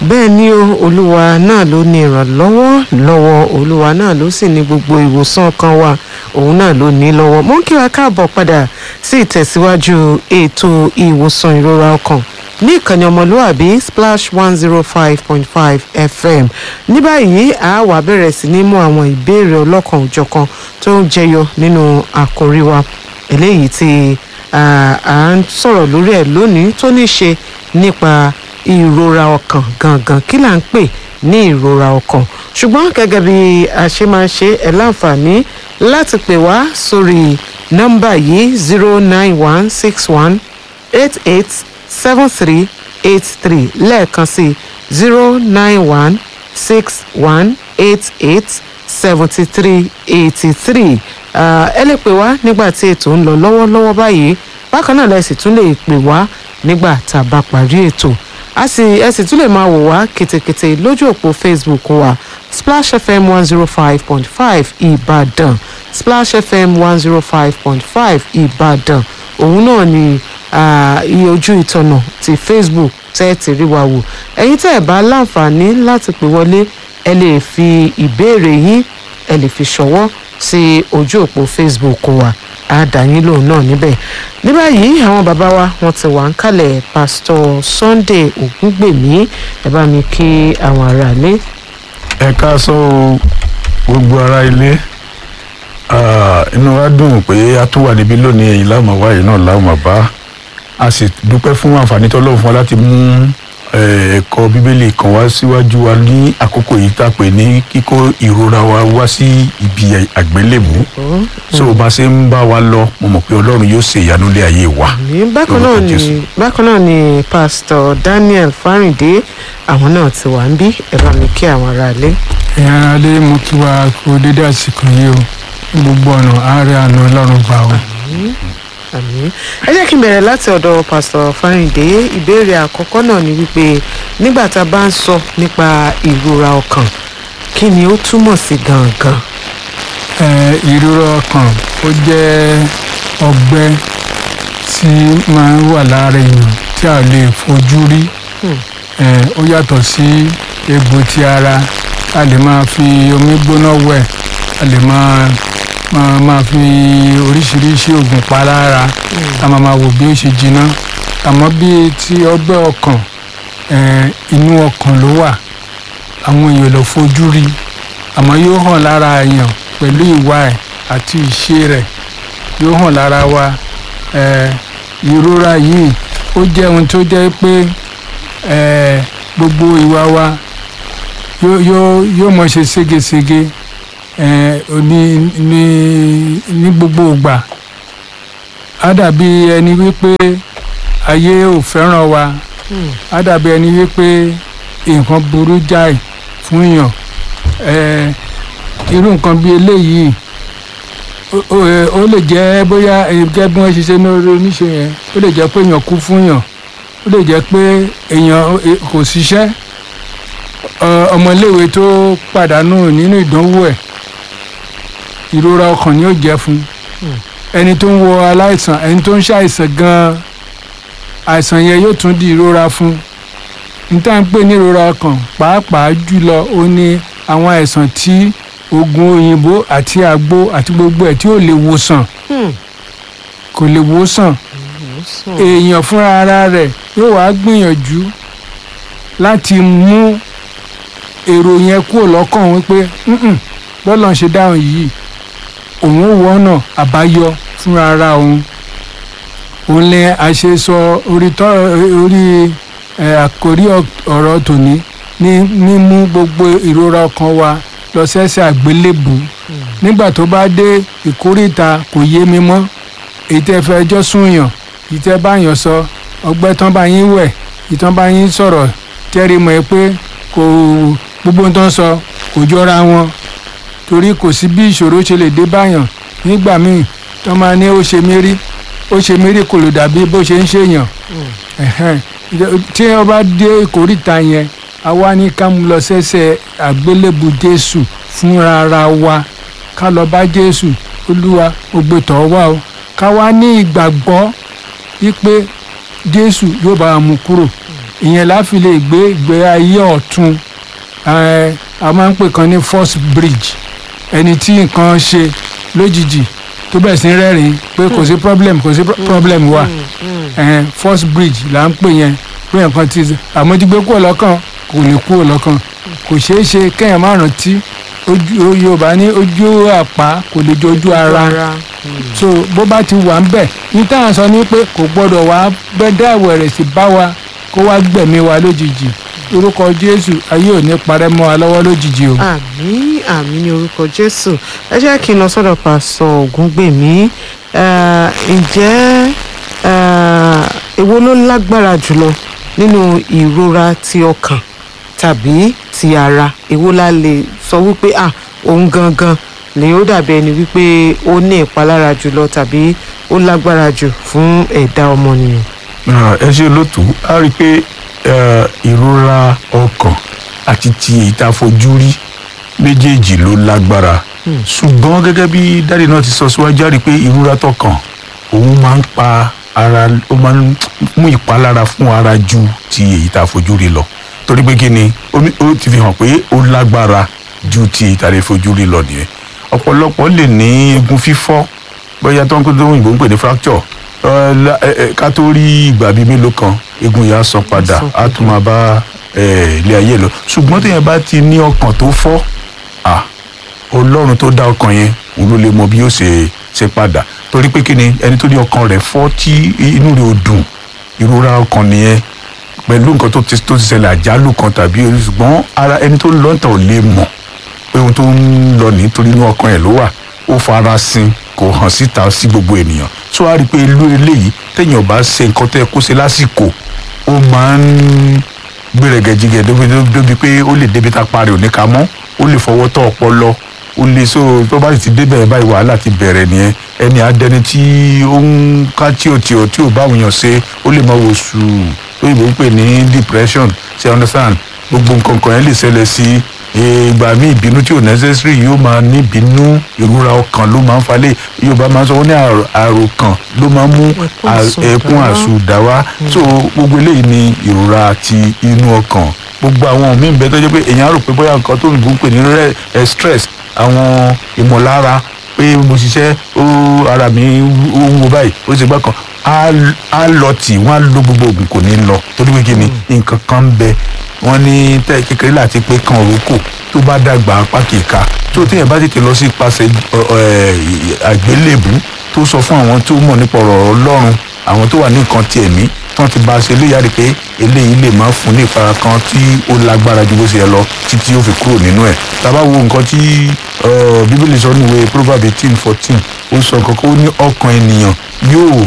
bẹ́ẹ̀ ni o olúwa náà ló ní ìrànlọ́wọ́ lọ́wọ́ olúwa náà ló sì ní gbogbo ìwòsàn kan wa òun náà ló ní lọ́wọ́ mo ń kí wa káàbọ̀ padà sí ìtẹ̀síwájú ètò ìwòsàn ìrora ọkàn ní ìkànnì ọmọlúwàbí splash one zero five point five fm ní báyìí a wá bẹ̀rẹ̀ sí ní mú àwọn ìbéèrè ọlọ́kan òjọ̀kan tó ń jẹyọ nínú àkòrí wa eléyìí tí à ń sọ̀rọ̀ lórí ẹ̀ lónìí tó ní ṣe nípa ìrora ọkàn gangan kí là ń pè ní ìrora ọkàn ṣùgbọ́n gẹ́gẹ́ bí a ṣe máa ń ṣe ẹ̀ láǹfààní láti pè wá sórí nọ́mbà yìí zero nine one six one eight eight seven three eight three lẹ́ẹ̀kan sí zero nine one six one eight eight seventy three eighty three ẹ lè pè wá nígbà tí ètò ń lọ lọ́wọ́lọ́wọ́ báyìí bákan náà lẹ sì tún lè pè wá nígbà tá a bá parí ètò a sì ẹ sì tún lè máa wò wá kètèkètè lójú òpó facebook wa splash fm one zero five point five ìbàdàn splash fm one zero five point five ìbàdàn òun náà ni iye ojú ìtọ̀nà ti facebook tẹ́ ẹ ti rí wa wò ẹ̀yin tẹ́ ẹ bá láǹfààní láti pè wọlé ẹ lè fi ìbéèrè yín ẹ lè fi ṣọwọ́ sí ojú òpó facebook wa àdáyín lòun náà níbẹ̀ ní báyìí àwọn bàbá wa wọ́n ti wà ń kalẹ̀ pásítọ̀ sunday ògúngbèmí ẹ bá mi kí àwọn aráalé. ẹ káàsán o gbogbo ará ilé inú wa dùn pé a tún wà níbí lónìí èyí láwọn wáyé náà láwọn bá a sì dúpẹ́ fún àǹfààní tọ́lọ́run fún wa láti mú ẹ̀kọ́ bíbélì kan wá síwájú wa ní àkókò yìí tá a pè ní kíkó ìrora wa wá sí ibi àgbélébù so bá a ṣe ń bá wa lọ mo mọ̀ pé ọlọ́run yóò ṣe ìyanu lé ayé wa. bákan náà ni bákan náà ni pásítọ̀ daniel fáríndé àwọn náà ti wà ń bí ẹ bá mi kí àwọn aráalé. ẹ̀yin aráalé mo kí wa kú dédé àsìkò yìí o gbogbo ọ̀nà àárẹ̀ àná ọlọ́run gbà o àmín ẹ jẹ́ kí n bẹ̀rẹ̀ láti ọ̀dọ̀ pásítọ̀ fáríndé ìbéèrè àkọ́kọ́ náà ni wípé nígbà tá a bá ń sọ nípa ìrora ọkàn kí ni ó túmọ̀ sí gangan. ìrora ọkàn ó jẹ́ ọgbẹ́ tí máa ń wà lára èèyàn tí a lè fojú rí ó yàtọ̀ sí egbò ti ara a lè máa fi omi gbóná wẹ̀ a lè máa máa máa fi oríṣiríṣi oògùn pa lára a máa máa wò bí ó ṣe jiná àmọ́ bí ti ọgbẹ́ ọkàn inú ọkàn ló wà àwọn èèyàn lọ fojú rí àmọ́ yóò hàn lára èèyàn pẹ̀lú ìwà ẹ̀ àti ìṣe rẹ̀ yóò hàn lára wa ìrora yìí ó jẹ́ ohun tó jẹ́ pé gbogbo ìwà wa yóò mọ̀ ṣe ségesège ní ní ní gbogbo ìgbà á dàbí ẹni wípé ayé ò fẹ́ràn wa á dàbí ẹni wípé nǹkan burú jáì fún èèyàn irú nǹkan bíi eléyìí ó lè jẹ́ bóyá gẹ́gẹ́ bí wọ́n ṣe ṣe ní orí oníṣe yẹn ó lè jẹ́ pé èèyàn kú fún yàn ó lè jẹ́ pé èèyàn kò ṣiṣẹ́ ọmọléèwé tó pàdánù nínú ìdánwò ẹ̀ ìrora ọkàn ni ó jẹ́ fún ẹni tó ń wo aláìsàn ẹni tó ń ṣàìsàn gan àìsàn yẹn yóò tún di ìrora fún níta ń pè ní ìrora ọkàn pàápàá jùlọ ó ní àwọn àìsàn tí oògùn òyìnbó àti àgbo àti gbogbo ẹ̀ tí ò lè wòsàn kò lè wòsàn èèyàn fúnra ara rẹ̀ yóò wá gbìyànjú láti mú èrò yẹn kúrò lọ́kàn wípé bọ́lá ń ṣe dáhùn yìí òun ò wọ́nà àbáyọ fúnra ara òun òun lè àṣesọ orí orí àkórí ọ̀rọ̀ tòní ní mímú gbogbo ìrora ọkàn wa lọ sẹ́sẹ̀ àgbélébù nígbà tó bá dé ìkórìta kò yé mi mọ́ èyí tẹ́ fẹ́ ẹjọ́ súnyàn èyí tẹ́ báyàn sọ ọgbẹ́ tán bá yín wẹ̀ ìtàn bá yín sọ̀rọ̀ tẹ́rì mọ́ ẹ pé kò gbogbo tó ń sọ kò jọra wọn torí kò sí bí ìṣòro ṣe lè dé báyàn nígbà míì tó máa ní ó ṣe mí rí ó ṣe mí rí kò lè dàbí bó ṣe ń ṣèyàn tí wọ́n bá dé ìkórìtà yẹn a wá ní ká mú lọ sẹ́sẹ̀ àgbélébù jésù fúnra ara wa ká lọ bá jésù olúwa ògbétọ̀ wá o ká wá ní ìgbàgbọ́ wípé jésù yóò bá wa mú kúrò ìyẹn la fi lè gbé ìgbé ayé ọ̀tun ẹ, a máa ń pè kan ní first bridge ẹni tí nǹkan ṣe lójijì tó bẹ̀rẹ̀ sí rẹ́rìn pé kò sí problem kò sí pro- problem wa ẹ, first bridge là ń pè yẹn pé nǹkan ti àmójúgbé kúrò lọ́kàn kò lè kúrò lọ́kàn kò ṣeé ṣe kéèyàn má rántí ojú yorùbá ní ojú àpá kò lè jọ ojú ara so bó bá ti wà ń bẹ̀ ní tá à ń sọ ni pé kò gbọ́dọ̀ wá bẹ́dá ìwẹ̀rẹ̀ sí bá wa kó wá gbẹ̀mí wa lójijì orúkọ jésù ayé ò ní parẹ́ mọ́ wa lọ́wọ́ lójijì o. àmì àmì ní orúkọ jésù ẹ jẹ́ kí n lọ sọ́dọ̀ pásọ ògúngbèmí Eh, ǹjẹ́ eh, èwo ló lágbára jùlọ nínú ìrora ti ọkàn tàbí ti ara èwo la lè sọ wípé ah òun gangan ni ó dàbí ẹni wípé ó ní ìpalára jùlọ tàbí ó lágbára jù fún ẹ̀dá ọmọnìyàn. Ah, ẹ ṣe lótú a rí i pé eh, ìrora ọkàn àti ti èyí tá a fojú rí méjèèjì ló lágbára ṣùgbọ́n gẹ́gẹ́ bí dáàdi náà ti sọ síwájú a rí i pé ìrora tọkàn òun máa ń pa ara ó máa ń mú ìpalára fún ara ju ti èyí tá a fojú rí lọ torí pé kí ni ó ní- ó ti fi hàn pé ó lágbára ju ti èyí tá a lè fojú rí lọ nìyẹn ọ̀pọ̀lọpọ̀ lè ní egun fífọ́ bóyá tó ń pè tó òyìnbó ń pè ní fracture Ẹ, la- ẹ, ẹ, ká tó rí ìgbà bíi mélòó kan egun yà á sàn padà Sàn á tún máa bá ẹ, ilé ayé lọ ṣùgbọ́n téèyàn bá ti ní ọkàn tó fọ́ à ọlọ́run tó dá ọkàn yẹn òun ló lè mọ bí yóò ṣe ṣe padà torí pé kí ni ẹni tó ní ọkàn rẹ̀ fọ́ tí inú rẹ̀ ò dùn ìrora ọkàn nìyẹn pẹ̀lú nǹkan tó ti tó ti ṣẹlẹ̀ àjálù kan tàbí ṣùgbọ́n ara ẹni tó ń lọ́ǹtà ò lè mọ̀ pé ohun tó ń lọ nítorí inú ọkàn ẹ̀ ló wà ó fara sin kò hàn síta sí gbogbo ènìyàn tó a rí i pé ìlú eléyìí téèyàn bá ṣe nǹkan tó yẹ kó ṣe lásìkò ó máa ń gbèrègèjìgè débi débi pé ó lè débi tá a parí òní ka mọ́ ó lè fọwọ́ tọ́ ọpọlọ ó lè so tó bá sì ti débẹ̀ báyìí wàhálà ti bẹ̀rẹ̀ nìyẹn ẹni adẹni tí ó ń ká tí ò tí ò tí ò bá òun yàn ṣe ó lè máa wò sù lóyìnbó ń pè ní depression ṣe understand gbogbo nǹkan kan yẹn lè ṣẹlẹ̀ sí ìgbà míì ìbínú tí ò necessary yóò máa ní ìbínú ìrora ọkàn ló máa ń falẹ̀ yorùbá máa ń sọ wọ́n ní àrò- àròkàn ló máa ń mú Ẹkún à- àsùndáwá. ẹkún àsùdá wá so gbogbo eléyìí ni ìrora ti inú ọkàn gbogbo àwọn míì bẹ tó jẹ́ pé èèyàn á rò pé bóyá nǹkan tó ń gbọ́n pè ní re- eh, stress àwọn ìmọ̀lára pé mo ṣiṣẹ́ ó ara mi ó ń wo báyìí ó ṣe gbá kan á á lọ tì wọ́n á lo gbogbo oògùn kò ní lọ torí pé kí ni nǹkan kan ń bẹ wọ́n ní tẹ́ kékeré láti pé kan òrókò tó bá dàgbà apá kìka tó téèyàn bá tètè lọ sí ipasẹ̀ ọ- ẹ, àgbélébù tó sọ fún àwọn tó mọ̀ nípa ọ̀rọ̀ ọlọ́run àwọn tó wà ní nǹkan ti ẹ̀mí tán ti bá a ṣe léyàrí pé eléyìí lè máa fún ní ìfara kan tí ó lágbára ju bó ṣe yẹ lọ títí ó fi kúrò nínú ẹ̀ tá a bá wo nǹkan tí eh, bíbélì sọ níwèé proverb eighteen fourteen ó sọ kankan ó ní ọkàn ènìyàn yóò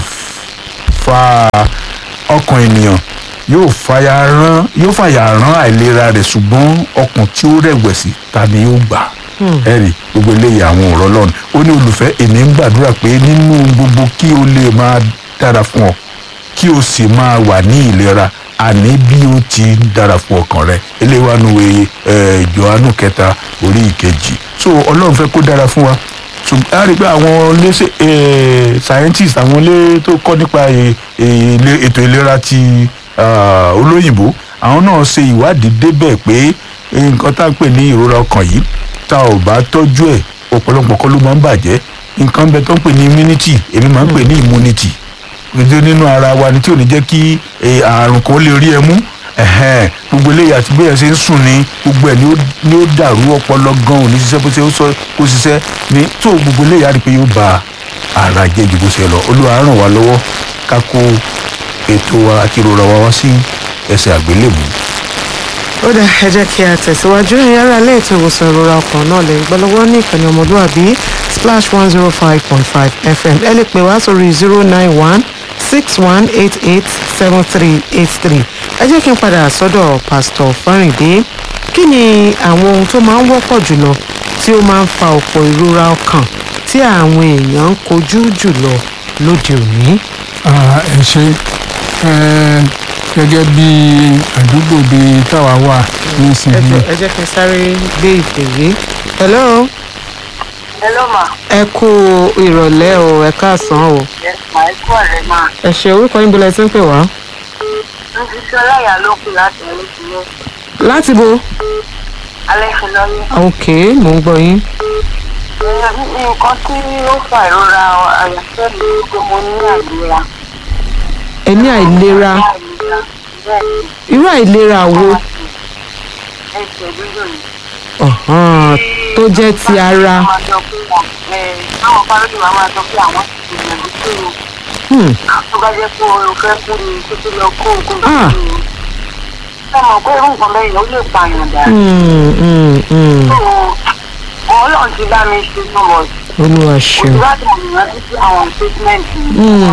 fa ọkàn ènìyàn yóò fàyà rán yóò fàyà rán àìlera rẹ̀ ṣùgbọ́n ọkàn tí ó rẹ̀wẹ̀sì ta ni yóò gbà ẹ̀rì gbogbo eléyìí àwọn ọ̀rọ̀ lọ́nà ó ní olùfẹ́ èmi ń gbàdúrà pé nínú gbogbo kí o lè máa dára fún ọ kí o sì máa wà ní ìlera àní bí ó ti ń dára fún ọkàn rẹ eléyìí wà nù wẹ̀ Jòhánù kẹta orí ìkejì so ọlọ́run fẹ́ kó dára fún wa ṣùgbọ́n a rí i pé àwọn léṣe scientist àwọn ilé tó kọ́ nípa eh, eh, ilé- ètò ìlera ti ah, olóyìnbó àwọn náà ṣe ìwádìí débẹ̀ pé eh, nǹkan tá à ń pè ní ìrora ọkàn yìí tá ò bá tọ́jú ẹ̀ ọ̀pọ̀lọpọ̀ kọ́ ló máa ń bàjẹ́ nǹkan bẹ tó ń pè ní immunity èmi máa ń pè ní immunity gbèdé nínú ara wa ni tí ò ní jẹ́ kí eh, àrùn kan lè rí ẹ mú ẹ̀hẹ́n, gbogbo eléyìí àti bóyá ṣe ń sùn ni gbogbo ẹ̀ ni ó- ni ó dàrú ọpọlọ gan ò ní ṣiṣẹ́ bó ṣe ó sọ kó ṣiṣẹ́ ní tó gbogbo eléyìí á rí i pé yóò ba ara jẹ́ ju bó ṣe lọ olúwa ràn wá lọ́wọ́ ká kó ètò wa àti ìrora wa wá sí ẹsẹ̀ àgbélébù. ó dà ẹ jẹ́ kí a tẹ̀síwájú ẹ̀yin ará ilé ètò ìwòsàn ìrora ọkàn náà lè ń gbọ́ lọ́wọ́ ní ìkànnì ọmọlúwàbí splash one zero five point five fm ẹ lè pè wá sórí zero nine one six one eight eight seven three eight three ẹ jẹ́ kí n padà sọ́dọ̀ pásítọ̀ fárìndé kí ni àwọn ohun tó máa ń wọ́pọ̀ jùlọ tí ó máa ń fa ọ̀pọ̀ ìrora ọkàn tí àwọn èèyàn ń kojú jùlọ lóde òní. Ah, ẹ ṣe ẹ gẹ́gẹ́ bí àdúgbò bíi táwa wà ẹ nísìnyí jọ̀ọ́, ẹ jẹ́ kí n sáré gbé ìpè yìí. hello Hello ma. ẹ kú ìrọ̀lẹ́ o ẹ káàsán o Yes ma, ẹ kú ọ̀rẹ́ ma. ẹ ṣe orúkọ yín bọ́lá ẹ ti ń pè wá. ń fi sí ọláyà ló kù láti ẹ̀rí sílẹ̀ láti bo alẹ́ fi lọ́yẹ́. ok mò ń gbọ́ yín nǹkan tí ó fa ìrora àyàfẹ́ mi ni pé mo ní àìlera. ẹ ní àìlera àìlera bẹ́ẹ̀ ni irú àìlera wo ẹsẹ̀ dídò ni. ọ̀hán, tó jẹ́ ti ara Àwọn fáródì wa máa sọ pé àwọn ti gbìyànjú tó o. Hmm, Tó bá jẹ́ pé o fẹ́ kú ni tó tó lọ kó o kó o Ah. kú ni. Ṣé mọ̀ pé irú nǹkan bẹ́ẹ̀ yẹn ó lè pààyàn dà? hmm, hmm, hmm. Ọlọ́run ti bá mi ṣe nọ́mọ̀. olúwa ṣeun Òtún láti mọ̀ níwájú sí àwọn statement Hmm.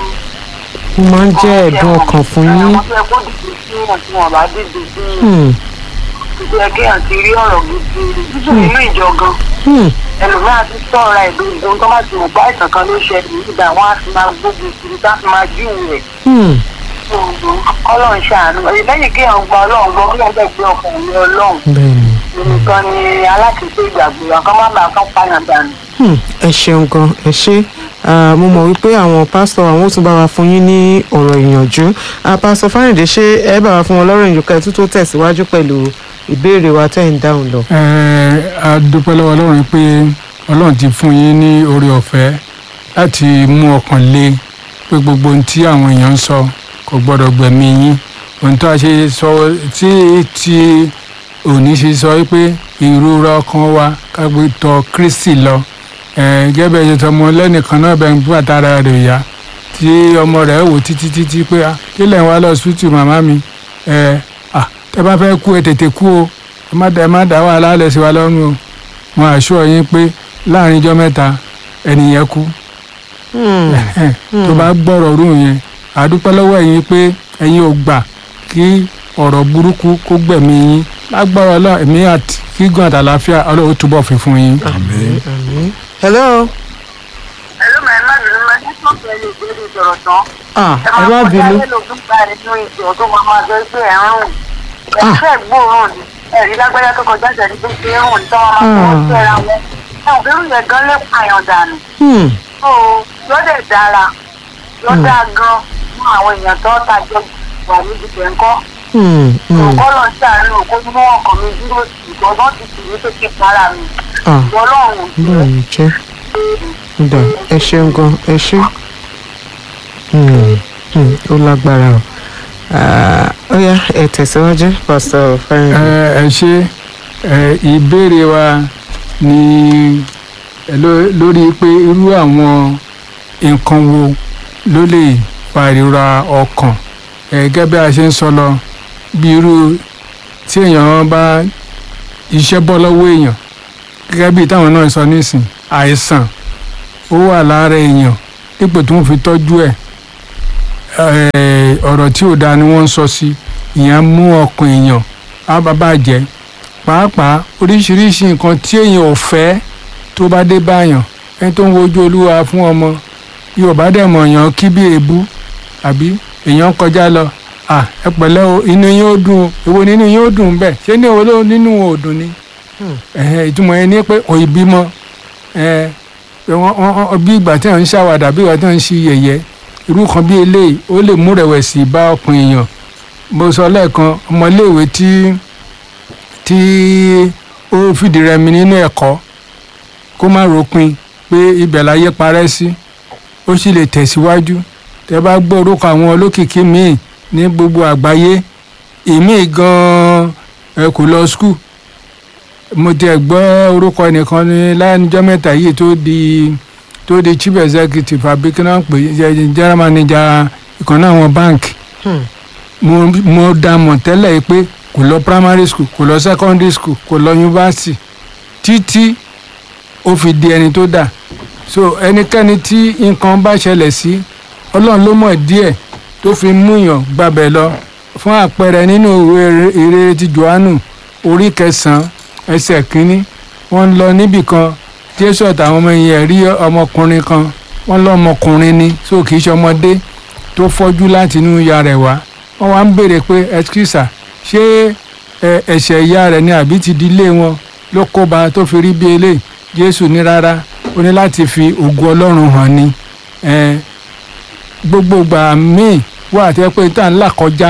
ó máa ń jẹ́ ẹ̀dùn ọkàn fún yín Àwọn tó yẹ kó dìde sí yàn tí wọ́n bá dìde sí yàn. Hmm, Tó yẹ kí àti rí ọ̀rọ̀ gidi títí nínú ìjọ gan. hmm, ẹlòmíràn ti sọ̀rọ̀ ẹ̀ lórí ohun tó bá ti wò bá ìtàn kan ló ṣẹlẹ̀ nígbà wọn á fi máa gbógun kiri tá a fi máa jíwò rẹ̀ hmm. ọlọ́run ṣàánú ẹ̀yìn lẹ́yìn kí àwọn gba ọlọ́run gbọ́ kí wọ́n bẹ̀ gbé ọkùnrin ọlọ́run bẹ́ẹ̀ni nìkan ni aláṣẹṣe ìgbàgbọ́ àkàn má bàa kán pààyàn dànù. Hmm, ẹ ṣeun gan ẹ ṣe Ah, mo mọ̀ wípé àwọn pásítọ̀ àwọn ó tún bá wa fún yín ní ọ̀rọ̀ ìyànjú Ah, pásítọ̀ fáyìndé ṣé ẹ bá wa fún wọn lọ́rọ̀ ìyànjú kẹ́ ẹ tún tó tẹ̀síwájú pẹ̀lú ìbéèrè wa tẹ́ ń dáhùn lọ. ẹ a dúpẹ́ lọ́wọ́ ọlọ́run pé ọlọ́run ti fún yín ní oore ọ̀fẹ́ láti mú ọkàn le pé gbogbo ohun tí àwọn èèyàn ń sọ kò gbọ́dọ̀ gbẹ̀mí yín ohun tó a ṣe sọ tí tí òní ṣe sọ pé ìrora ọkàn wa kágbé tọ̀ Kristi lọ ẹ gẹ́gẹ́ ṣe tọmọ lẹ́nìkan náà bẹ́ẹ̀ ń bú àtàrà rẹ̀ yá tí ọmọ rẹ̀ wò títí títí pé "Ah, kí lẹ̀ ń wá lọ sùtù màmá mi ẹ à tẹ bá fẹ́ kú ẹ tètè kú o ẹ má dá ẹ má dá wàhálà lẹ̀ sí wa lọ́rùn o mo àṣọ yín pé láàrin ijọ́ mẹ́ta ẹnìyẹn kú Hmm, tó bá gbọ́rọ̀ rú yẹn àdúpẹ́ lọ́wọ́ ẹ̀yin pé ẹ̀yin ò gbà kí ọ̀rọ̀ burúkú kó gbẹ̀mí yín lágbára ọlọ́run ẹ̀mí àti gígùn àtàlàáfíà ọlọ́run ó túbọ̀ fi fún yín. àmín àmín. hello ẹ̀ló màá má bínú máa ní sọ́ọ̀tù ẹ̀ lè gbé ìsọ̀rọ̀ tán. ah ẹ ẹ má máa kọjá bínú lẹ́lòmí gba nínú ìṣòro tó máa máa sọ pé ẹ̀ ń rùn. Ah. ẹ̀fẹ́ gbóòórùn ni ẹ̀rí lágbájá tó kọjá ìṣẹ̀lẹ̀ tó ṣe é rùn ní tọ́wọ́ máa tọwọ́ sí ẹra wọn. ẹ̀ ò bẹ́rù yẹn gan lè pààyàn dànù. Hmm, tó lọ́dẹ̀ dára lọ́dà gan fún àwọn èèyàn tó tàjọ wà níbi tẹ̀ńkọ́. hmm, hmm. òkọ́ lọ sí àárín òkú mú ọkàn mi dúró sí ìgbọ́dọ̀ ti sì ní pé kí para mi. ah ìwọ ọlọ́run ò bẹ́ẹ̀ ni jẹ́ ǹdà ẹ ṣeun gan ẹ ṣe Hmm, hmm, ó lágbára o Ah, ó yá ẹ tẹ̀síwájú pásítọ̀ fáyìndé. ẹ ẹ ṣe ẹ ìbéèrè wa ni ẹ ló- lórí pé irú àwọn nǹkan wo ló lè fa ìrora ọkàn ẹ gẹ́gẹ́ bí a ṣe ń sọ lọ bí irú tí èèyàn bá iṣẹ́ bọ́ lọ́wọ́ èèyàn gẹ́gẹ́ bí táwọn náà sọ nísìn àìsàn ó wà lára èèyàn dípò tí wọ́n fi tọ́jú ẹ̀ ẹ̀, ọ̀rọ̀ tí ò dáa ni wọ́n ń sọ sí ìyẹn mú ọkàn èèyàn á bá bàjẹ́ pàápàá oríṣiríṣi nǹkan tí èèyàn ò fẹ́ tó bá dé báyàn ẹni tó ń wojú olúwa fún ọmọ yorùbá dẹ̀ mọ̀ èèyàn kí bí èébú àbí èèyàn kọjá lọ à ẹ pẹ̀lẹ́ o inú yín ó dùn o èwo nínú yín ó dùn bẹ́ẹ̀ ṣé ní èwo ló nínú wọn ò dùn ni ẹ̀hẹ́n, ìtumọ̀ yẹn ni pé òyì bímọ ẹ̀ wọ́n- wọ́n- wọ́n- bí ìgbà tí wọ́n ń ṣàwàdà bí ìgbà tí wọ́n ń ṣe yẹ̀yẹ́ irú kan bí eléyìí ó lè mú rẹ̀wẹ̀sì bá ọkàn èèyàn mo sọ lẹ́ẹ̀kan ọmọléèwé tí tí ó fìdí rẹmi nínú ẹ̀kọ́ kó má ròpin pé ibẹ̀ láyé parẹ́ sí ó sì lè tẹ̀síwájú tẹ bá gbọ́ orúkọ àwọn olókìkí míì ní gbogbo àgbáyé ìmíì gan-an ẹ kò lọ skul mo tiẹ̀ gbọ́ orúkọ ẹnìkan ní láyánijọ́ mẹ́ta yìí tó di tó di chief executive àbí kí wọ́n pè é general manager ìkànnì àwọn báǹkì Hmm. mo mo dá mọ̀ tẹ́lẹ̀ yìí pé kò lọ primary school kò lọ secondary school kò lọ university títí ó fi di ẹni tó dà so ẹnikẹ́ni tí nǹkan bá ṣẹlẹ̀ sí ọlọ́run ló mọ̀ díẹ̀ tó fi múyàn gbàbẹ̀ lọ fún àpẹẹrẹ nínú ìwé ìrere ti johannu orí kẹsàn-án ẹsẹ̀ kínní wọ́n ń lọ níbì kan jésù àtàwọn ọmọ yẹn rí ọmọkùnrin kan wọ́n lọ ọmọkùnrin ni so kì í ṣe ọmọdé tó fọ́jú láti inú ìyá rẹ̀ wá wọ́n wá ń béèrè pé ẹskísà ṣé ẹ, ẹ̀ṣẹ̀ ìyá rẹ̀ ni àbí ti dílé wọn ló kóba tó fi rí bí eléyìí jésù ní rárá ó ní láti fi ògo ọlọ́run hàn ni ẹ, gbogbo ìgbà míì wà á tẹ́ pé tá à ń là kọjá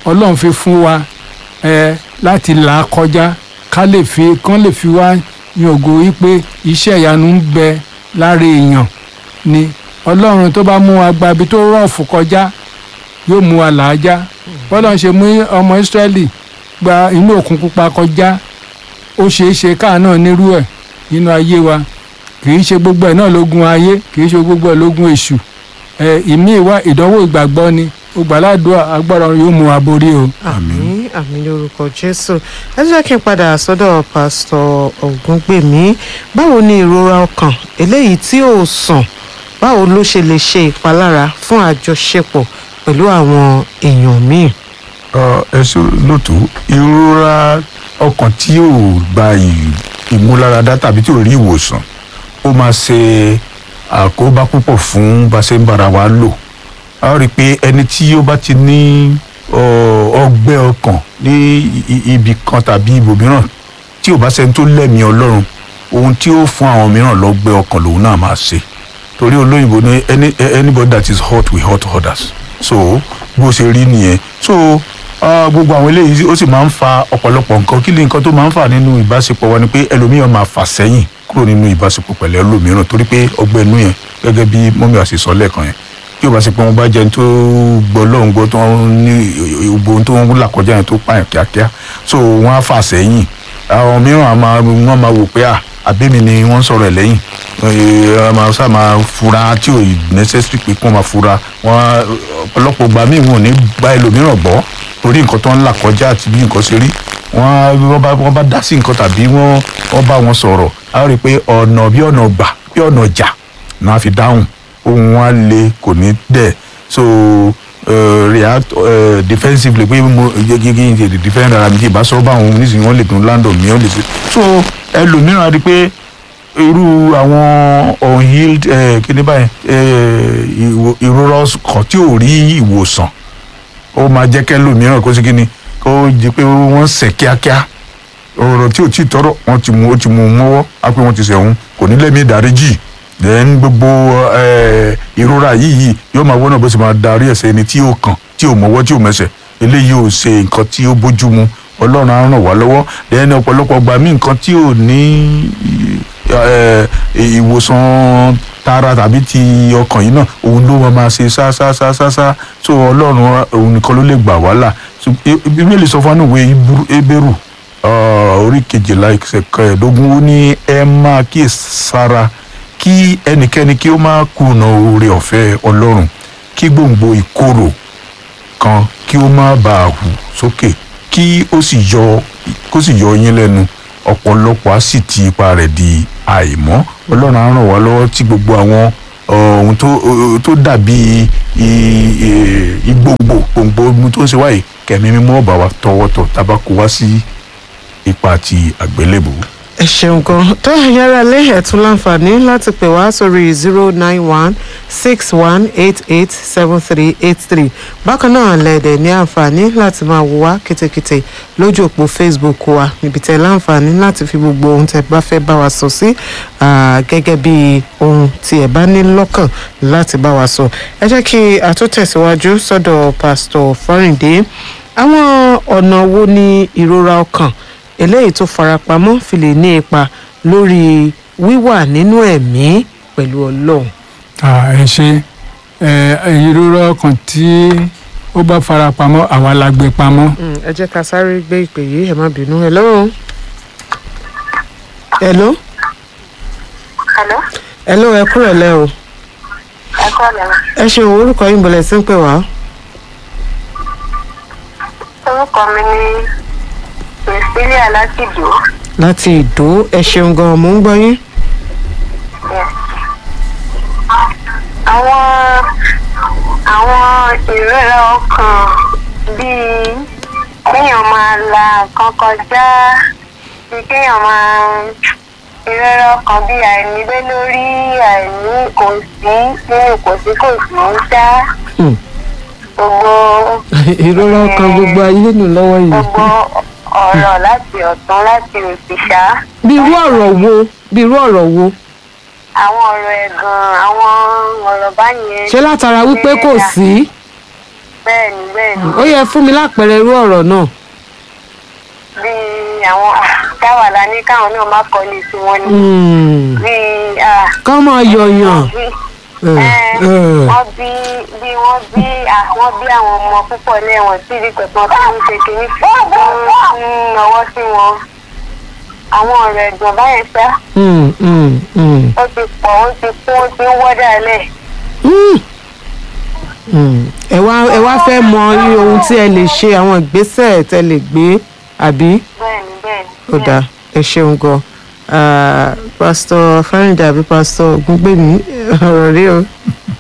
ọlọ́run fi fún wa ẹ láti là á kọjá ká lè fi kán lè fi wá yàngò wípé iṣẹ́ ìyanu ń bẹ lára èèyàn ni ọlọ́run tó bá mú wa gba ibi tó rọ̀ọ̀fù kọjá yóò mú wa làájá bọ́lá ń ṣe mú ọmọ ìsírẹ́lì gba inú òkun pupa kọjá ó ṣeé ṣe káà náà nírú ẹ̀ nínú ayé wa kì í ṣe gbogbo ẹ̀ náà lógun ayé kì í ṣe gbogbo ẹ̀ lógun èṣù ẹ̀ ìmí ìwà ìdánwò ìgbàgbọ́ ni ó gbàládùá agbára yóò mú wa borí o. àmín àmín lórúkọ jésù ẹ jẹ́ kí n padà sọ́dọ̀ pásítọ̀ ògúngbèmí báwo ni ìrora ọkàn eléyìí tí ò sàn báwo ló ṣe lè ṣe ìpalára fún àjọṣepọ̀ pẹ̀lú àwọn èèyàn míì. Ọ, ẹ ṣe lótú ìrora ọkàn tí ò gba ì- ìmúláradá tàbí tí ò rí ìwòsàn ó máa ṣe àkóbá púpọ̀ fún bá a ṣe ń bára wa lò a ó rí i pé ẹni tí ó bá ti ní ọ, ọgbẹ́ ọkàn ní i- i- ibì kan tàbí ibòmíràn tí ò bá ṣẹni tó lẹ́mìí ọlọ́run ohun tí ó fún àwọn mìíràn lọ́gbẹ́ ọkàn lòun náà máa ṣe torí olóyìnbó ní any anybody that is hot will hurt others so bó ṣe rí nìyẹn so ah, gbogbo àwọn eléyìí ó sì máa ń fa ọ̀pọ̀lọpọ̀ nǹkan kí ni nǹkan tó máa ń fà nínú ìbáṣepọ̀ wa ni pé ẹlòmíràn máa fà sẹ́yìn kúrò nínú ìbáṣepọ̀ pẹ̀lú ẹlòmíràn torí pé ọgbẹ́ inú yẹn gẹ́gẹ́ bí mọ́mí àṣẹ sọ lẹ́ẹ̀kan yẹn tí o bá ṣe pé wọn bá jẹun tó gbọ́ lọ́hùn gbọ́ tó ń ní gbogbo ohun tó ń là kọjá yẹn tó pààyàn kíákíá so wọ́n á fà sẹ́yìn àwọn mìíràn á máa wọ́n máa wò pé à àbẹ́mi ni wọ́n ń sọ̀rọ̀ ẹ̀ lẹ́yìn ẹ máa sá máa fura tí ò necessary pé kí wọ́n máa fura wọ́n ọ̀pọ̀lọpọ̀ gbà míì wọn ò ní gba ẹlòmíràn gbọ́ torí nǹkan tó ń là kọjá àti bí nǹkan ṣe rí wọ́n wọ́n bá wọ́n bá dá sí nǹkan tàbí wọ́n wọ́n bá wọn sọ̀rọ̀ á rí i pé ọ̀nà bí ọ̀nà gbà bí ọ̀nà jà náà fi dáhùn ohun wa le kò ní dẹ̀ so uh, react uh, defensively pé mo gẹ́gẹ́ ní ti defend ara mi tí ìbá sọ báwọn oníṣìí wọn lè dùn landon mi wọn lè ṣe so ẹlòmíràn á rí i pé irú àwọn unhealed uh, kíní báyìí uh, ìwò- ìrora kan tí ò rí ìwòsàn ó máa jẹ́ kẹ́lòmíràn kó sí kíni kó jẹ́ pé wọ́n sẹ̀ kíákíá ọ̀rọ̀ tí ò tí ì tọrọ wọ́n ti mú ó ti mú un mọ́wọ́ á pé wọ́n ti sẹ̀wọ̀n kò ní lẹ́mí ìdáríjì then gbogbo eh, ìrora yìí yìí yóò máa wọ́nà bó ṣe máa darí ẹ̀sẹ̀ ẹni tí ò kàn tí ò mọ́wọ́ tí ò mẹsẹ̀ eléyìí ò ṣe nǹkan tí ó bójú mu ọlọ́run á ràn wá lọ́wọ́ then ọ̀pọ̀lọpọ̀ gbà mí nǹkan tí ò ní eh, ìwòsàn tara tàbí ti ọkàn yìí náà òun ló máa máa ṣe ṣá ṣá ṣá ṣá ṣá so ọlọ́run òun nìkan ló lè gbà wá là So, Bí- bíbélì sọ fún wa ní ìwé Hébérù- Hébérù Ah, orí kejìlá ẹsẹ̀ kẹẹ̀ẹ́dógún ó ní ẹ máa kíyè sára kí ẹnikẹ́ni kí ó máa kùnà oore ọ̀fẹ́ ọlọ́run kí gbòǹgbò ìkorò kan kí ó má bàa hù sókè kí ó sì yọ kó sì yọ yín lẹ́nu ọ̀pọ̀lọpọ̀ á sì ti ipa rẹ̀ di àìmọ́ ọlọ́run á ràn wá lọ́wọ́ tí gbogbo àwọn ohun tó tó dàbí i- i- igbòǹgbò gbòǹgbò ohun tó ń ṣe wáyé kẹ̀mí mímọ́ ọ̀bà wa tọwọ́tọ̀ tabako wá sí ipa ti àgbélébù. ẹ ṣeun gan tó yára lé ẹ̀tún láǹfààní láti pè wá sórí zero nine one six one eight eight seven three eight three bákan náà lẹ́ẹ̀dẹ̀ ní àǹfààní láti máa wò wá kétékété lójú òpó facebook wa níbi tẹ́ láǹfààní láti fi gbogbo ohun tẹ́ bá fẹ́ bá wa sọ sí ah, gẹ́gẹ́ bí ohun tí ẹ bá ní lọ́kàn láti bá wa sọ ẹ jẹ́ kí a tó tẹ̀síwájú sọ́dọ̀ pásítọ̀ fọ́rìndé àwọn ọ̀nà wo ni ìrora ọkàn eléyìí tó farapamọ́ fi lè ní ipa lórí wíwà nínú ẹ̀mí pẹ̀lú ọlọ́run. Ah, ẹ ṣe ẹ ìrora ọkàn tí ó bá fara pamọ́ àwa la gbé pamọ́. Mm, ẹ jẹ́ ká sáré gbé ìpè yìí ẹ má bínú hello. hello. Hello? hello ẹ kúrò lẹ́ o. ẹ kọ́ lẹ́nu. ẹ ṣeun orúkọ yín bọ̀lẹ̀ sí ń pè wá. orúkọ mi ni priscilla láti ìdó. láti ìdó ẹ ṣeun gan mò ń gbọ́ yín. àwọn àwọn ìrora ọkàn bíi kéèyàn máa la nǹkan kọjá bíi kéèyàn máa ìrora ọkàn bíi àìnílé lórí àìní kò sí nínú kò sí kò sí ń dá Hmm. gbogbo ìrora ọkàn gbogbo ayé nù lọ́wọ́ yìí. gbogbo ọ̀rọ̀ láti ọ̀tún láti òsì ṣá bí irú ọ̀rọ̀ wo bí irú ọ̀rọ̀ wo àwọn ọ̀rọ̀ ẹ̀gàn àwọn ọ̀rọ̀ báyẹn. ṣé látara wípé kò sí. bẹ́ẹ̀ni bẹ́ẹ̀ni ó yẹ fún mi lápẹẹrẹ irú ọ̀rọ̀ náà. bíi àwọn káwàlà ní káwọn náà má kọ́lé sí wọn ní Hmm. bíi ah, ká máa yọ̀yàn. bí Eh, eh, eh. wọ́n bí bí wọ́n bí àwọn bí àwọn ọmọ púpọ̀ lẹ́wọ̀n sí ibi pẹ̀pọ̀ tó ń ṣe kínní ń náwó sí wọn àwọn ọ̀rọ̀ ẹ̀gbọ́n báyẹn sá Hmm, hmm, hmm. ó ti pọ̀ ó ti kún ó ti ń wọ́dà lẹ̀ Hmm. Hmm. ẹ wá ẹ wá fẹ́ mọ irú ohun tí ẹ lè ṣe àwọn ìgbésẹ̀ tẹ lè gbé àbí bẹ́ẹ̀ni bẹ́ẹ̀ni. ó dáa ẹ ṣeun gan Ah, pásítọ̀ fáríndé àbí pásítọ̀ ògúngbèmí ọ̀rọ̀ rí o.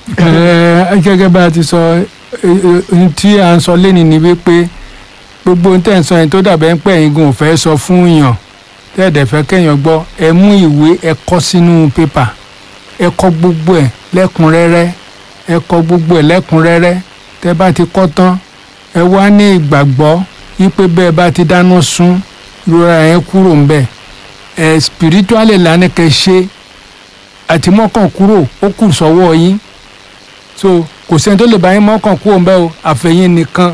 Ẹ, gẹ́gẹ́ bá a ti sọ ẹ, ẹ, ohun tí à ń sọ lẹ́ni ni wípé gbogbo ohun tẹ̀ ń sọ yẹn tó dàbẹ̀ ń pẹ́ yín gan ò fẹ́ sọ fún yàn tẹ́ẹ̀dẹ̀ fẹ́ kẹ́yàn gbọ́ ẹ mú ìwé ẹ kọ sínú pépà ẹ kọ gbogbo ẹ̀ lẹ́kùnrẹ́rẹ́ ẹ kọ gbogbo ẹ̀ lẹ́kùnrẹ́rẹ́ tẹ́ bá ti kọ́ tán ẹ wá ní ìgbàgbọ́ wípé bẹ́ẹ̀ bá ti dáná sun ìrora yẹn kúrò ń bẹ̀ ẹ spiritually lánàá kẹ́ ṣe àti mọ́kàn kúrò ó kù sọ́wọ́ yín so kò sẹ́ni tó lè bá yín mọ́kàn kúrò ń bẹ́ o àfẹ̀yìn nìkan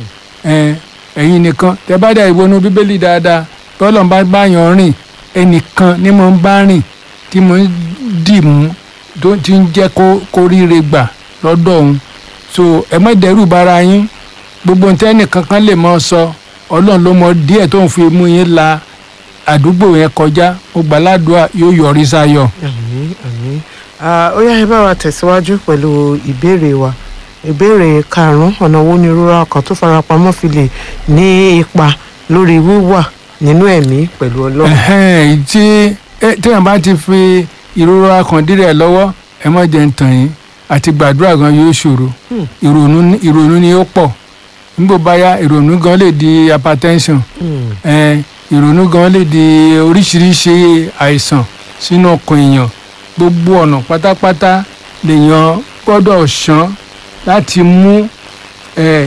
ẹ, ẹ̀yin nìkan tẹ bá dà ìwọ́nú bíbélì dáadáa tọ́lọ̀ bá bá yàn rìn ẹnìkan ni mo ń bá rìn tí mo ń dì mú tó ti ń jẹ́ kó kó ríire gbà lọ́dọ̀ òun so ẹ má dẹ́rù bara yín gbogbo ohun tẹ́nìkan kan lè mọ́ sọ ọlọ́run ló mọ díẹ̀ tó ń fi mú yín la àdúgbò yẹn kọjá mo gbàládùá yóò yọrí sáyọ̀. àmín àmín Ah, ó yá ẹ bá wa tẹ̀síwájú pẹ̀lú ìbéèrè wa ìbéèrè karùn-ún ọ̀nà wo ni ìrora ọkàn tó farapamọ́ fi lè ní ipa lórí wíwà nínú ẹ̀mí pẹ̀lú ọlọ́run. ẹ̀hẹ́n tí ẹ- téèyàn bá ti fi ìrora kan dírẹ̀ lọ́wọ́ ẹ má jẹ́ ń tàn yín àti gbàdúrà gan yóò ṣòro Hmm. ìrònú ní- ìrònú ni ó pọ̀ nígbò báyà ìrònú gan lè di hypertension Hmm. ẹ, ìrònú gan lè di oríṣiríṣi àìsàn sínú ọkàn èèyàn gbogbo ọ̀nà pátápátá lèèyàn gbọ́dọ̀ ṣán láti mú ẹ,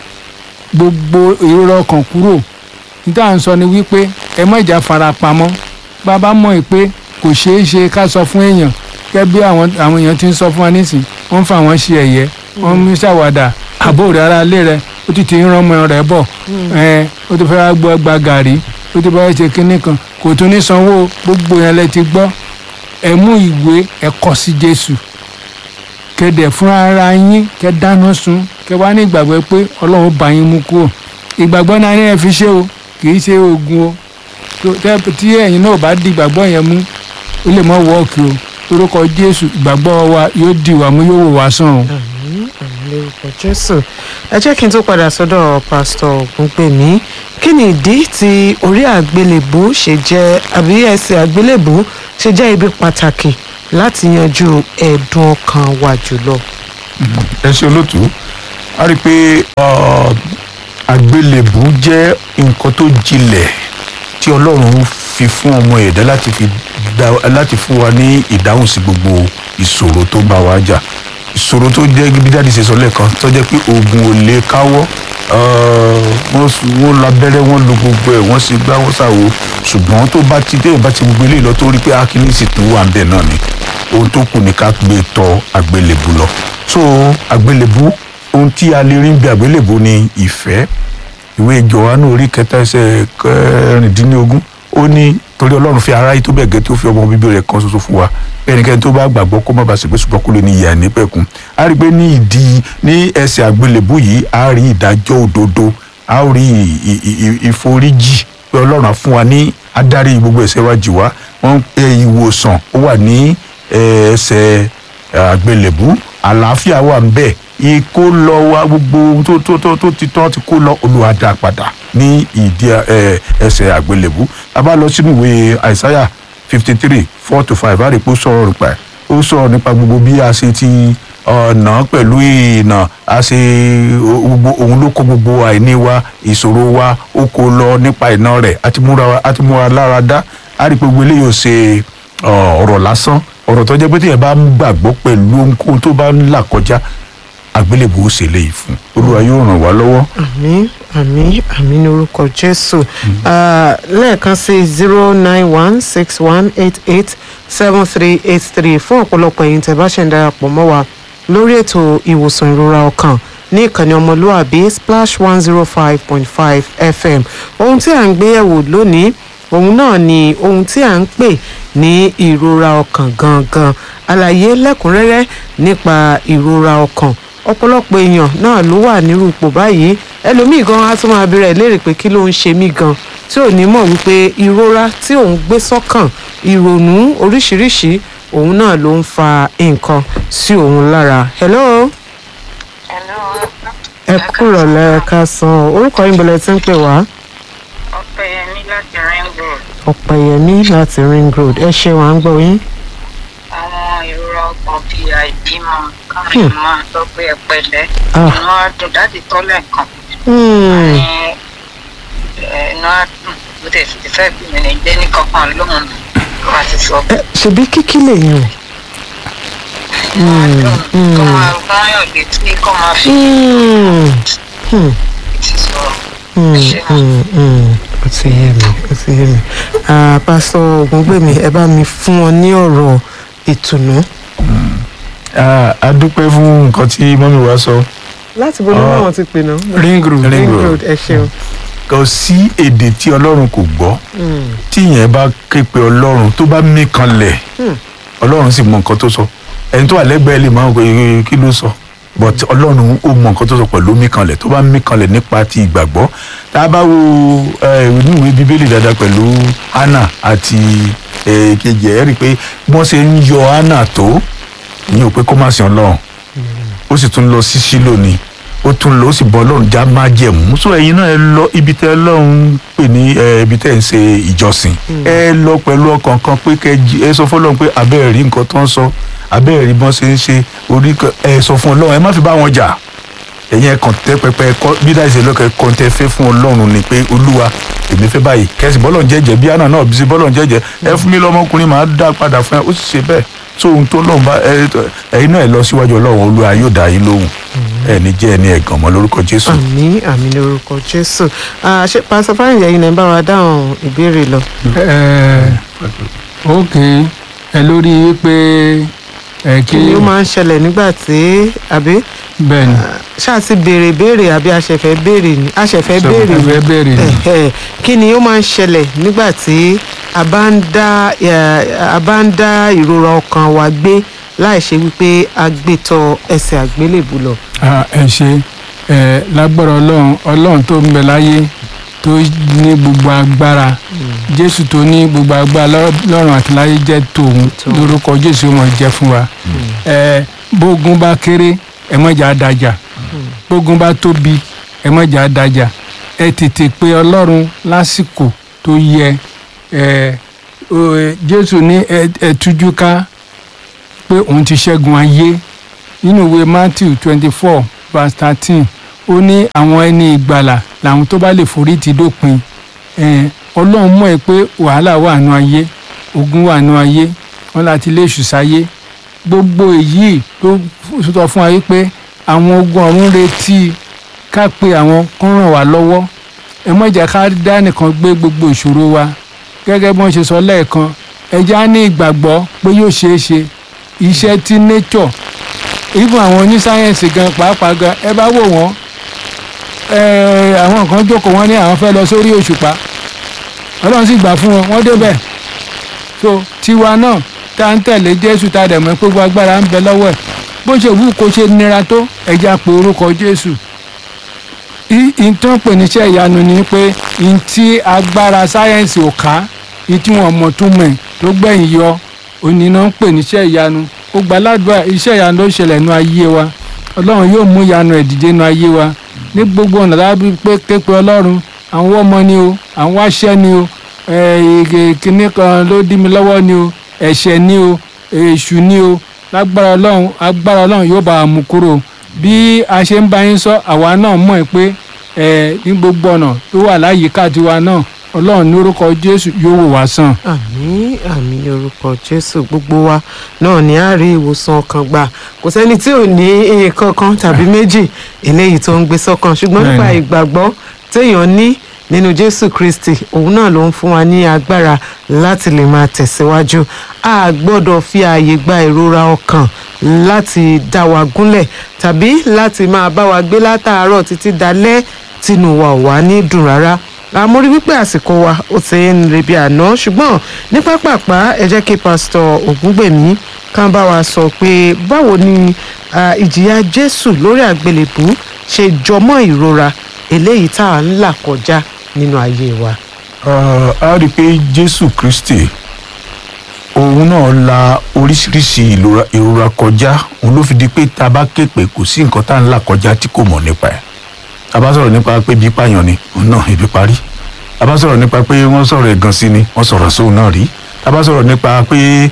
gbogbo ìrora ọkàn kúrò níta à ń sọ ni wípé ẹ má ìjà fara pamọ́ bàbá mọ̀ ẹ́ pé kò ṣeé ṣe ká sọ fún èèyàn gẹ́gẹ́ bí àwọn àwọn èèyàn ti ń sọ fún wa nísìn wọ́n ń fa àwọn ṣe ẹ̀yẹ wọ́n ń ṣàwàdà àbò rẹ̀ ara ilé rẹ̀ ó ti ti ń rán ọmọ rẹ̀ bọ̀ ẹ̀ ó ti fẹ́ wá gbọ́ gba gàrí ó ti fẹ́ ṣe kinní kan kò tún ní sanwó gbogbo yẹn lẹ ti gbọ́ ẹ mú ìwé ẹ kọ sí Jésù kẹdẹ fún ara yín kẹ dáná sun kẹ wá ní ìgbàgbọ́ pé Ọlọ́run bá yín mú kúrò ìgbàgbọ́ náà ní ẹ fi ṣe o kì í ṣe oògùn o tó- tẹ́- tí ẹ̀yin náà bá di ìgbàgbọ́ yẹn mú ó lè mọ́ wọ́ọ̀kì o lórúkọ Jésù ìgbàgbọ́ wa yóò di wà mú yóò wò wá sàn o. àmín àmín lórúkọ jésù ẹ jẹ́ kí n tó padà sọ́dọ̀ pásítọ̀ ògúngbèmí kí ni ìdí tí orí àgbélébù ṣe jẹ́ àbí ẹsẹ̀ àgbélébù ṣe jẹ́ ibi pàtàkì láti yanjú ẹ̀dùn ọkàn wa jùlọ. ẹ ṣe olóòtú a rí i pé ọ, àgbélébù jẹ́ nǹkan tó jinlẹ̀ tí ọlọ́run fi fún ọmọ ẹ̀dá láti fi dá láti fún wa ní ìdáhùn sí gbogbo ìṣòro tó bá wa jà ìṣòro tó jẹ́ bí dáàdi ṣe sọ lẹ́ẹ̀kan tó jẹ́ pé oògùn ò lè káwọ́ ọ, wọ́n s- wọ́n labẹ́rẹ́ wọ́n lo gbogbo ẹ̀ wọ́n sì gbá wọ́n ṣàwo ṣùgbọ́n tó bá ti dé ìbá ti gbogbo eléyìí lọ tó rí pé akíní sì tún wà ń bẹ̀ náà ni ohun tó kù ní ká gbé tọ àgbélébù lọ so àgbélébù ohun tí a lè rí bí àgbélébù ni ìfẹ́ ìwé Jòhánù orí kẹta ẹsẹ̀ kẹrìndínlógún ó ní torí Ọlọ́run fi aráyé tó bẹ́ẹ̀ gẹ́ tí ó fi ọmọ bíbí rẹ̀ kan ṣoṣo fún wa ẹnikẹ́ni tó bá gbàgbọ́ kó má bàa ṣègbè ṣùgbọ́n kó lè ní ìyà nípẹ̀kun a rí i pé ní ìdí ní ẹsẹ̀ àgbélébù yìí a rí ìdájọ́ òdodo a ó rí ì- ì- ì- ìforíjì pé Ọlọ́run á fún wa ní adarí gbogbo ẹ̀ṣẹ̀ wa jì wá wọ́n pe ìwòsàn ó wà ní eh, ẹsẹ̀ àgbélébù àlàáfíà wà ń bẹ ikó lọ wá gbogbo ohun tó tó tó tó ti tán ti kó lọ Olúwa dá padà ní ìdí ẹ, ẹsẹ̀ àgbélébù a bá lọ sínú ìwé àìsáyà fifty three four to five a rí i pé ó sọ̀rọ̀ nípa ẹ̀ ó sọ̀rọ̀ nípa gbogbo bí a ṣe ti ọ̀nà pẹ̀lú ìnà a ṣe gbogbo òun ló kó gbogbo àìní wa ìṣòro wa ó kó lọ nípa ìná rẹ̀ àti múra wa- àti múra lára dá a rí i pé gbogbo eléyìí ò ṣe ọ, ọ̀rọ̀ lásán ọ̀rọ̀ tó jẹ́ pé téèyàn bá ń gbàgbọ́ pẹ̀lú ohunkóhun tó bá ń là kọjá àgbélébùú ó ṣe léyìí fún olúwa yóò ràn wá lọ́wọ́. àmín àmín àmín ní orúkọ jésù Ah, lẹ́ẹ̀kan sí zero nine one six one eight eight seven three eight three fún ọ̀pọ̀lọpọ̀ ẹ̀yin tẹ́ bá ṣe ń darapọ̀ mọ́ wa lórí ètò ìwòsàn ìrora ọkàn ní ìkànnì ọmọlúàbí splash one zero five point five fm ohun tí à ń gbé yẹ̀wò lónìí òun náà ni ohun tí à ń pè ní ìrora ọkàn gangan àlàyé lẹ́kùnrẹ́rẹ́ nípa ìrora ọkàn ọ̀pọ̀lọpọ̀ èèyàn náà ló wà nírú ipò báyìí ẹlòmíì gan á tún máa bẹ̀rẹ̀ léèrè pé kí ló ń ṣe mí gan tí ò ní mọ̀ wípé ìrora tí òun gbé sọ́kàn ìrònú oríṣiríṣi òun náà ló ń fa nǹkan sí òun lára. hello Hello. ẹ kúrọ̀ lẹ́ẹ̀ka san orúkọ yín bọ̀lẹ̀ tí ń pè wá Ọpẹ́yẹmí láti Rainbow. ọ̀pẹ̀yẹmí láti ring road ẹ ṣe wà ń gbọ́ yín. Àwọn ìrora ọkàn bíi àìbímọ káwọn máa sọ pé ẹ pẹ̀lẹ́. Ah. Inú á dùn láti tọ́lẹ̀ kan. Hmm, Ní ẹ, inú á dùn bó tẹ̀ sì ti fẹ́ bí mi ní gbé ní kankan lóhùn ló wá ti sọ. ẹ, ṣebí kíkí lèyàn. Inú á dùn kó máa gbọ́yàn létí kó máa fi Hmm, hmm. ti sọ. Mm, Ṣé wà? mm, mm. ó ti yé mi ó ti yé mi Ah, pásítọ̀ ògúngbèmí ẹ bá mi fún wọn ní ọ̀rọ̀ ìtùnú. Ah, a dúpẹ́ fún nǹkan tí mọ́mí wa sọ láti bo ni Ah. wọn ti pè náà. ring road Ring ring road. road ẹ ṣeun. kò sí èdè tí ọlọ́run kò gbọ́ Mm, tí ìyẹn bá ké pe ọlọ́run tó bá mí kanlẹ̀ Hmm. ọlọ́run sì mọ nǹkan tó sọ ẹni tó wà lẹ́gbẹ̀ẹ́ lè máa ń pè kí ló sọ but ọlọ́run ó mọ nǹkan tó sọ pẹ̀lú mí kanlẹ̀ tó bá mí kanlẹ̀ nípa ti ìgbàgbọ́ tá a bá wo eh, inú ìwé bíbélì dáadáa pẹ̀lú hannah àti eh, kejì ẹ̀ rí i pé bí wọ́n ṣe ń yọ hannah tó ìyẹn ò pé kó má sìn ọlọ́run ó sì tún lọ sí sílò ni ó tún lọ ó sì bọ ọlọ́run já má jẹ̀mú so ẹ̀yin náà ẹ lọ ibi tẹ́ ọlọ́run pè ní ẹ, ibi tẹ́ ẹ̀ ń ṣe ìjọsìn ẹ lọ pẹ̀lú ọkàn kan pé kẹ jí- ẹ sọ fún ọlọ́run pé abẹ́ẹ̀ rí nǹkan tó ń sọ abẹ́ẹ̀ rí bọ́n ṣe ń ṣe orí kan- ẹ sọ fún ọlọ́run ẹ má fi bá wọn jà ẹ̀yin ẹ kàn tẹ́ pẹpẹ kọ́ bí dáì ṣe lọ́kẹ́ kàn tẹ́ fẹ́ fún ọlọ́run ni pé olúwa èmi fẹ́ báyìí kẹ́sì bọ́lọ̀ ń jẹ́jẹ́ bí àná náà bí sí bọ́lọ̀ ń jẹ́jẹ́ ẹ fún mi lọ́mọkùnrin máa dá padà fún ẹ ó sì ṣe bẹ́ẹ̀ tó ohun tó lọ́run bá ẹ ẹ̀yin náà ẹ lọ síwájú ọlọ́run olúwa yóò dá yín lóhùn ẹ ní jẹ́ ẹni ẹ̀gàn mọ́ lórúkọ jésù. àmì àmì ní orúkọ jésù Ah, ṣé pásítọ̀ fáyìntì ẹ̀yin náà ń bá wa dáhùn ìbéèrè lọ. ẹ ok ẹ lórí wípé ẹ kí kí ni ó máa ń ṣẹlẹ̀ nígbà tí àbí bẹ́ẹ̀ ni ṣáà ti béèrè béèrè àbí aṣẹ̀fẹ̀ béèrè ni aṣẹ̀fẹ̀ béèrè ni ẹ béèrè ni Ẹ̀hẹ̀, kí ni ó máa ń ṣẹlẹ̀ nígbà tí a bá ń dá eh, a bá ń dá ìrora ọkàn wa gbé láì ṣe wípé a gbé tọ ẹsẹ̀ àgbélébù lọ. Ah, ẹ ṣe ẹ lágbára ọlọ́run ọlọ́run tó ń bẹ láyé tó ní gbogbo agbára jésù tó ní gbogbo agbára lọ́- lọ́run àti láyé jẹ́ tòun Tòun. lórúkọ jésù mọ̀ jẹ́ fún wa ẹ bógun bá kéré ẹ mọ̀jà dájà bógun bá tóbi ẹ mọ̀jà dájà ẹ tètè pé ọlọ́run lásìkò tó yẹ ẹ o, ẹ, jésù ní ẹ ẹ tújú ká pé òun ti ṣẹ́gun ayé nínú ìwé matthew twenty four verse thirteen ó ní àwọn ẹni ìgbàlà làwọn tó bá lè forí ti dópin Eh, ọlọ́run mọ̀ ẹ́ pé wàhálà wà nù ayé ogun wà nù ayé wọn láti lè ṣù sáyé gbogbo èyí ló sọ fún wa wípé àwọn ogun ọ̀run retí ká pe àwọn kó ràn wá lọ́wọ́ ẹ má jẹ́ ká dá nìkan gbé gbogbo ìṣòro wa gẹ́gẹ́ bí wọ́n ṣe sọ lẹ́ẹ̀kan ẹ jẹ́ á ní ìgbàgbọ́ pé yóò ṣeé ṣe iṣẹ́ tí nature even àwọn onísáyẹ̀nsì gan pàápàá gan ẹ bá wò wọ́n ẹ, àwọn kan jókòó wọn ní àwọn fẹ́ lọ sórí òṣùpá ọlọ́run sì gbà fún wọn wọ́n débẹ̀ so tiwa náà tá à ń tẹ̀lé jésù tá a dẹ̀ mọ́ pé gbogbo agbára ń bẹ lọ́wọ́ ẹ̀ bó ṣe wù kó ṣe nira tó ẹja pé orúkọ jésù ìtàn pè níṣẹ́ ìyanu ni pé ntí agbára sáyẹ́ǹsì ò ká ìtí wọn mọ̀ tó mọ̀ ẹ̀ tó gbẹ̀yìn yọ òní náà ń pè níṣẹ́ ìyanu ó gba aládùúgbà iṣẹ́ ìyanu ló ṣẹlẹ̀ nú ayé wa ọlọ́run yóò mú ìyanu ẹ̀ dìde nú ayé wa ní gbogbo ọ̀nà lábí pé képe ọlọ́run àwọn ọmọ ni o àwọn aṣẹ́ ni o kìnnì kan ló dí mi lọ́wọ́ ni o ẹ̀ṣẹ̀ ni o èṣù ni o lágbára ọlọ́run agbára ọlọ́run yóò bá a mú kúrò bí a ṣe ń bá yín sọ àwa náà mọ̀ ẹ́ pé ẹ ní gbogbo ọ̀nà tó wà láyìíká tiwa náà ọlọ́run ní orúkọ jésù yóò wò wá sàn. àmì àmì ní orúkọ jésù gbogbo wa náà ní a rí ìwòsàn ọkàn gbà kò sẹ́ni tí ò ní nǹkan kan tàbí méjì eléyìí tó ń gbé sọ́kàn ṣùgbọ́n nípa Bẹ́ẹ̀ni. ìgbàgbọ́ téèyàn ní nínú jésù kristi òun náà ló ń fún wa ní agbára láti lè máa tẹ̀síwájú a gbọ́dọ̀ fi ààyè gba ìrora ọkàn láti dá wa gúnlẹ̀ tàbí láti máa bá wa gbé látàárọ̀ títí dalẹ́ tínú wa ò wá ní dùn rárá àmórí wípé àsìkò wa ó ti ń rebi àná ṣùgbọ́n ní pápápá ẹ jẹ́ kí pásítọ̀ ògúngbèmí kàn bá wa sọ pé báwo ni ah, ìjìyà jésù lórí àgbélébù ṣe jọmọ́ ìrora eléyìí tá à ń là kọjá nínú ayé wa. Ah, a rí i pé jésù kristi òun náà la oríṣiríṣi ìlora- ìrora kọjá òun ló fi di pé tá a bá ké pé kò sí nǹkan tá à ń là kọjá tí kò mọ̀ nípa ẹ̀ tá a bá sọ̀rọ̀ nípa pé bí pààyàn ni òun náà ibi parí tá a bá sọ̀rọ̀ nípa pé wọ́n sọ̀rọ̀ ẹ̀gàn sí ni wọ́n sọ̀rọ̀ sóun náà rí tá a bá sọ̀rọ̀ nípa pé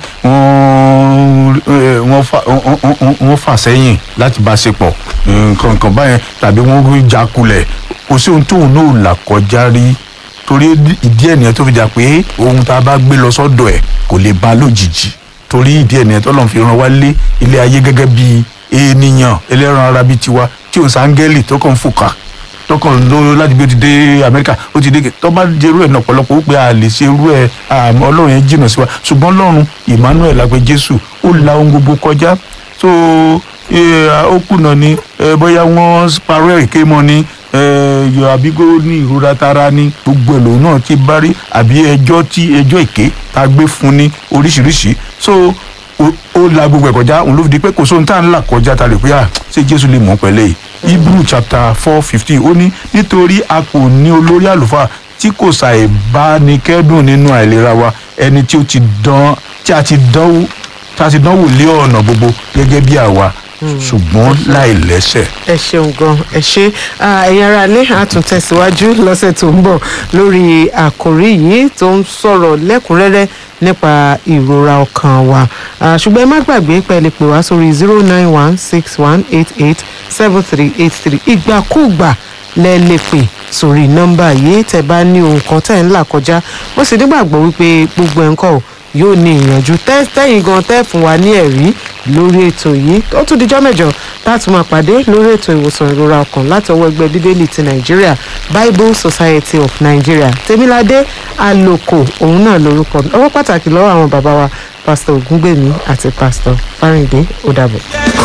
wọ́n eh, wọ́n fà- wọ́n- wọ́n- wọ́n fà sẹ́yìn láti bá a ṣe pọ̀ nǹkan nǹkan báyẹn tàbí wọ́n rí jakulẹ̀ kò sí ohun tóun náà là kọjá rí torí ìdí ẹ̀ nìyẹn tó fi jà pé ohun tá a bá gbé lọ sọ́dọ̀ ẹ̀ kò lè ba lójijì torí ìdí ẹ̀ nìyẹn tó lọ́n fi ràn wá lé ilé ayé gẹ́gẹ́ bí ènìyàn ẹlẹ́ran ara bíi tiwa tí òun sáńgẹ́lì tó kàn ń fòkà tó kàn ló láti bí ó ti dé amẹ́ríkà ó ti dé tó bá jẹ irú ẹ̀ náà ọ̀pọ̀lọpọ̀ ó pé a lè ṣe irú ẹ̀ àmọ́ ọlọ́run yẹn jìnnà sí wa ṣùgbọ́n ọlọ́run emmanuel lápẹ́ jésù ó la ohun gbogbo kọjá so eh, ó kùnà ni eh, bóyá wọ́n parọ́ ẹ̀ ké mọ́ ni eh, yọ àbígó ní ìrora tara ní gbogbo ẹ̀ lòun náà ti bá rí àbí ẹjọ́ tí ẹjọ́ èké tá a gbé fún ní oríṣiríṣi so ó- ó la gbogbo ẹ̀ kọjá òun ló fi di pé kò sóhun tá à ń là kọjá ta lè pé à ṣé jésù lè mọ̀ pẹ̀lẹ́ yìí hebrew chapter four fifteen ó ní nítorí a kò ní olórí àlùfáà tí kò ṣàì bá ní kẹ́dùn nínú àìlera wa ẹni tí ó ti dán tí a ti dánwò tí a ti dánwò lé ọ̀nà gbogbo gẹ́gẹ́ bí àwa ṣùgbọ́n láì lẹ́sẹ̀. ẹ ṣeun gan ẹ ṣe Ah, ẹ̀yin ará ilé a tún tẹ̀síwájú lọ́sẹ̀ tó ń bọ̀ lórí àkòrí yìí tó ń sọ̀rọ̀ lẹ́kùnrẹ́rẹ́ nípa ìrora ọkàn wa Ah, ṣùgbọ́n ẹ má gbàgbé pé ẹ lè pè wá sórí zero nine one six one eight eight seven three eight three ìgbàkúùgbà lẹ lè pè sórí nọ́mbà yìí tẹ́ bá ní ohun kan tẹ́ ń là kọjá mo sì nígbàgbọ́ wípé gbogbo ẹ̀ ń kọ́ ò yóò ní ìyànjú tẹ́- tẹ́yìn gan tẹ́ fún wa ní ẹ̀rí lórí ètò yìí ó tún dijọ́ mẹ́jọ láti máa pàdé lórí ètò ìwòsàn ìrora ọkàn láti ọwọ́ ẹgbẹ́ bíbélì ti nàìjíríà bible society of nigeria tèmiládé àlòkò òun náà lórúkọ mi ọwọ́ pàtàkì lọ́wọ́ àwọn bàbá wa pásítọ̀ ògúngbèmí àti pásítọ̀ fáríndé ó dàbọ̀.